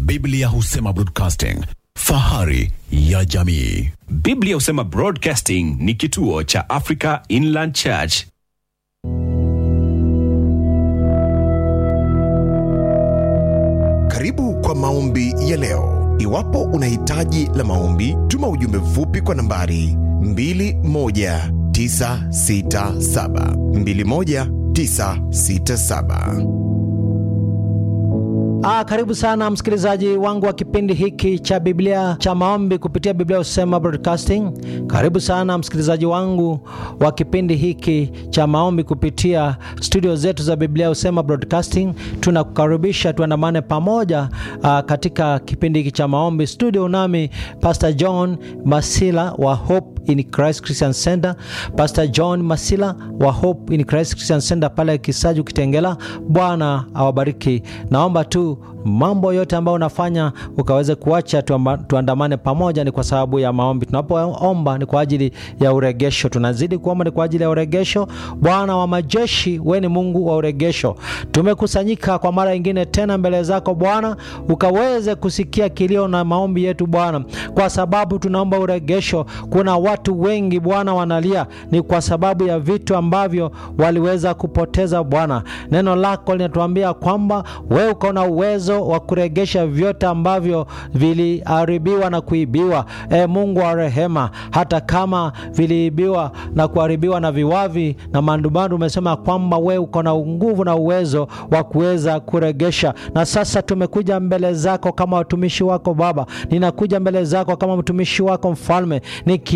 Biblia husema broadcasting, fahari ya jamii. Biblia husema Broadcasting ni kituo cha Africa Inland Church. Karibu kwa maombi ya leo. Iwapo una hitaji la maombi, tuma ujumbe mfupi kwa nambari 21967 21967. Ah, karibu sana msikilizaji wangu wa kipindi hiki cha Biblia cha maombi kupitia Biblia Husema Broadcasting. Karibu sana msikilizaji wangu wa kipindi hiki cha maombi kupitia studio zetu za Biblia Husema Broadcasting. Tunakukaribisha tuandamane pamoja ah, katika kipindi hiki cha maombi. Studio nami Pastor John Masila wa Hope in Christ Christian Center. Pastor John Masila wa Hope in Christ Christian Center pale Kisaju Kitengela. Bwana awabariki. Naomba tu mambo yote ambayo unafanya ukaweze kuacha tuamba- tuandamane pamoja, ni kwa sababu ya maombi. Tunapoomba ni kwa ajili ya uregesho, tunazidi kuomba ni kwa ajili ya uregesho. Bwana wa majeshi, wewe ni Mungu wa uregesho. Tumekusanyika kwa mara nyingine tena mbele zako Bwana, ukaweze kusikia kilio na maombi yetu Bwana, kwa sababu tunaomba uregesho. Kuna watu wengi Bwana wanalia, ni kwa sababu ya vitu ambavyo waliweza kupoteza Bwana. Neno lako linatuambia kwamba wewe uko na uwezo wa kuregesha vyote ambavyo viliharibiwa na kuibiwa. E Mungu wa rehema, hata kama viliibiwa na kuharibiwa na viwavi na mandumandu, umesema kwamba wewe uko na nguvu na uwezo wa kuweza kuregesha. Na sasa tumekuja mbele zako kama watumishi wako Baba, ninakuja mbele zako kama mtumishi wako Mfalme, niki